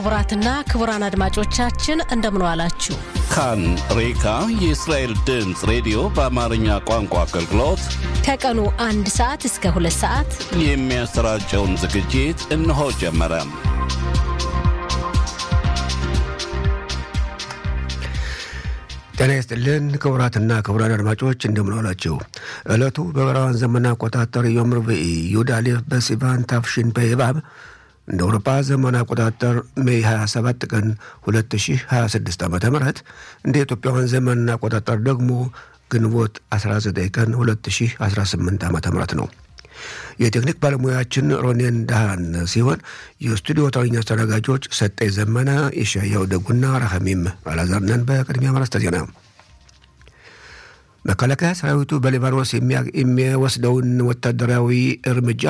ክቡራትና ክቡራን አድማጮቻችን እንደምን ዋላችሁ። ካን ሬካ የእስራኤል ድምፅ ሬዲዮ በአማርኛ ቋንቋ አገልግሎት ከቀኑ አንድ ሰዓት እስከ ሁለት ሰዓት የሚያሰራጨውን ዝግጅት እነሆ ጀመረ። ጤና ይስጥልን ክቡራትና ክቡራን አድማጮች እንደምን ዋላችሁ። ዕለቱ በዕብራውያን ዘመን አቆጣጠር ዮም ርብዒ ይሁዳ ሌፍ በሲቫን ታፍሺን በይባብ እንደ አውሮፓ ዘመን አቆጣጠር ሜይ 27 ቀን 2026 ዓ ም እንደ ኢትዮጵያውያን ዘመን አቆጣጠር ደግሞ ግንቦት 19 ቀን 2018 ዓ ም ነው። የቴክኒክ ባለሙያችን ሮኔን ዳሃን ሲሆን የስቱዲዮ ተረኛ አስተናጋጆች ሰጠኝ ዘመነ፣ የሻያው ደጉና ራሐሚም አላዛርነን። በቅድሚያ ማረስተ ዜና መከላከያ ሰራዊቱ በሊባኖስ የሚወስደውን ወታደራዊ እርምጃ